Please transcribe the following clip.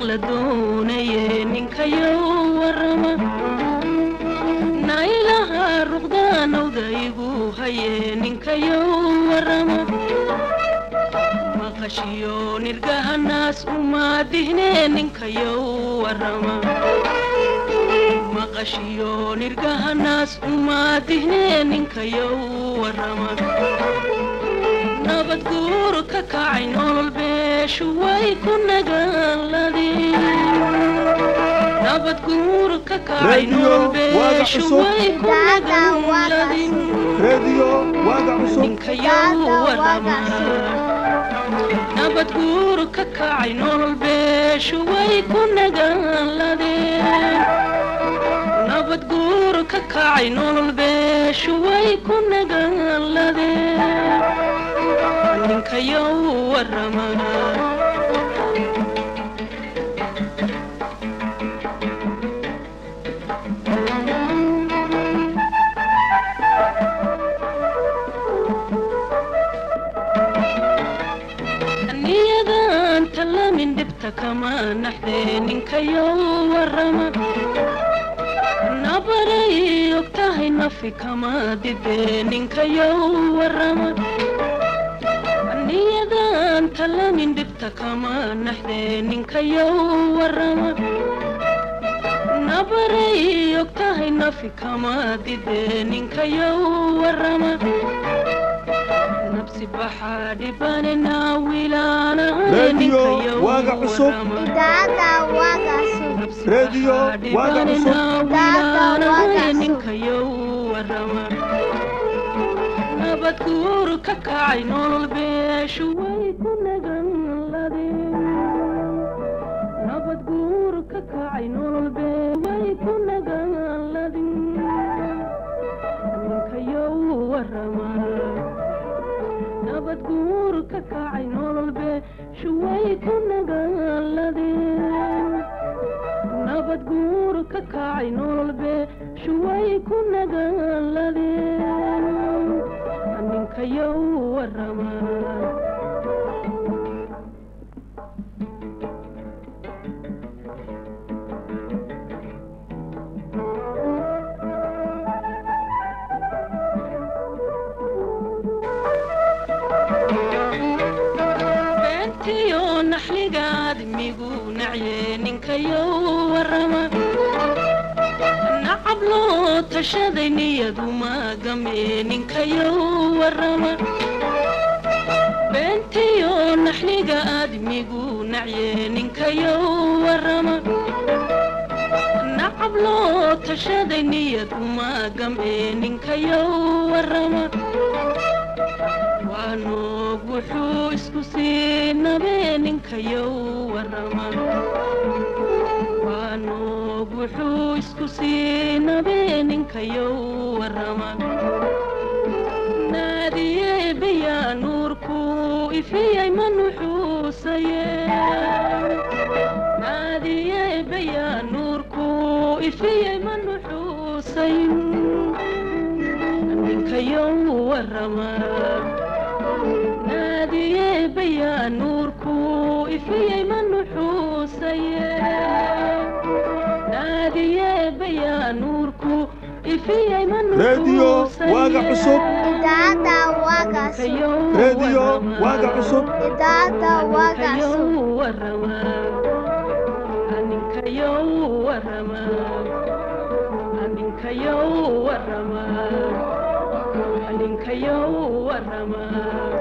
maqla doonaye ninkayow warama nailaha ruqdaanawda igu haye ninkayow warama maqashiyo nirgahanaas umaadihne ninkayow warama maqashiyo nirgahanaas umaadihne ninkayow warama nabad guur ka kacay nolol beeshu way ku nagaaladeen nabad guur ka kacay nolol beeshu way ku nagaaladeen reediyo waaga cusub ninkayow warama nabad guur ka kacay nolol beeshu way ku nagaaladeen nabad guur ka kacay nolol beeshu way ku nagaaladeen ninkayow warama niyadan talamin dhibta kama naxdee ninkayow warama nabaray og tahay nafi kama didee ninkayow warama niyadan talamin dhibta kama naxdee ninkayow warama nabaray og tahay nafi kama didee ninkayow warama nabsi baxaa dhibanena wilaanahay reediyo ninkayow waaga cusub warama idaacadda waaga cusub reediyo waaga cusub ninkayow warama nabad guur ka kacay nolol beeshu way ku nagaladeen nabad guur ka kacay nolol bee way ku nagaladeen ninkayow warama nabad guur ka kacay nolol beeshu way ku nagaladeen nabad guur ka kacay nolol beeshu way ku nagaladeen ninkayow warama beentiyo naxligaad migu nacye ninkayow warama nacab loo tashaday niyadu maagame ninkayow warama beentiyo naxliga aadmigu nacye ninkayow warama nacab loo tashaday niyadu maagame ninkayow warama waa noog wuxuu isku siinabe ninkayow warama waa noog wuxuu isku siinabe ninkayow warama naadiye bayaa nuurku ifiyay ma nuxuusaye naadiye bayaa nuurku ifiyay ma nuxuusayn ninkayow warama naadiye bayaa nuurku ifiyay ma nuxuusaye naadiye bayaa nuurku ifiyay ma reediyo waaga cusub idaacadda waaga cusub reediyo waaga cusub idaacadda waaga cusub warama ninkayow warama ninkayow warama ninkayow warama